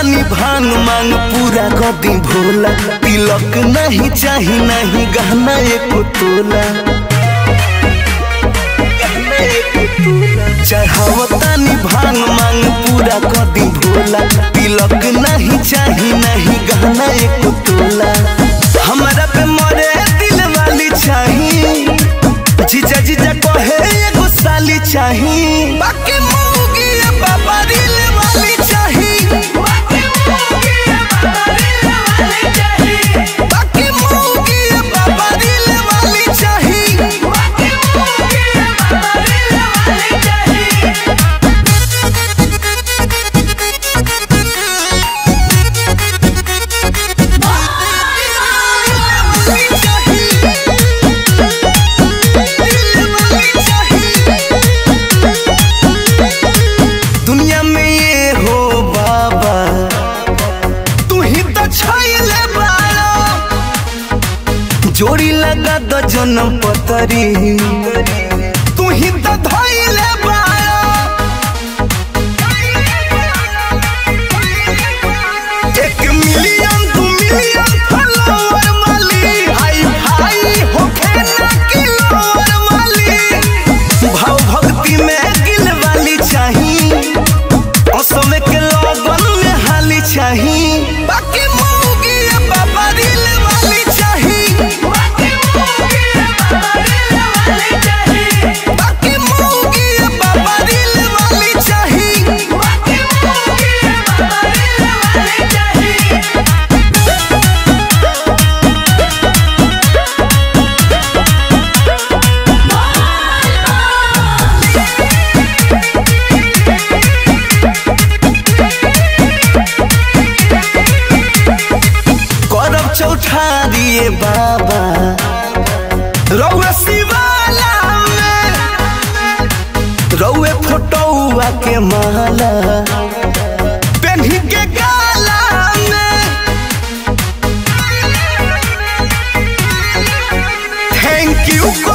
तानी भांग मांग पूरा कदी भोला तिलक नहीं चाही नहीं गहना एको तोला चढ़ावतानी भांग मांग पूरा कदी भोला तिलक नहीं चाही नहीं गहना एको तोला हमारा पे मरे दिल वाली चाही जीजा जीजा कहे एगो साली चाही बाकी मौगी ये बाबा दिल वाली चाही बाकी मौगी ये बाबा दिल वाली चाही दुनिया में ये हो बाबा तू ही तो छैले बाड़ा जोड़ी लगा दो जन्म पतरी तू ही तो धैले बाड़ा एक मिलियन दू मिलियन फॉलोवर वाली हाई फाई होखे ना किलोवर वाली भाव भक्ति में गिल वाली चाही असमे के लगन में हाली चाही बाकी मौगी ये बाबा दिल वाली चाही बाकी मौगी ये बाबा दिल वाली चाही करब चौठारिए बाबा रउए शिवाला में रउए फोटोआ के माला पेन्ही के गाला में थैंक यू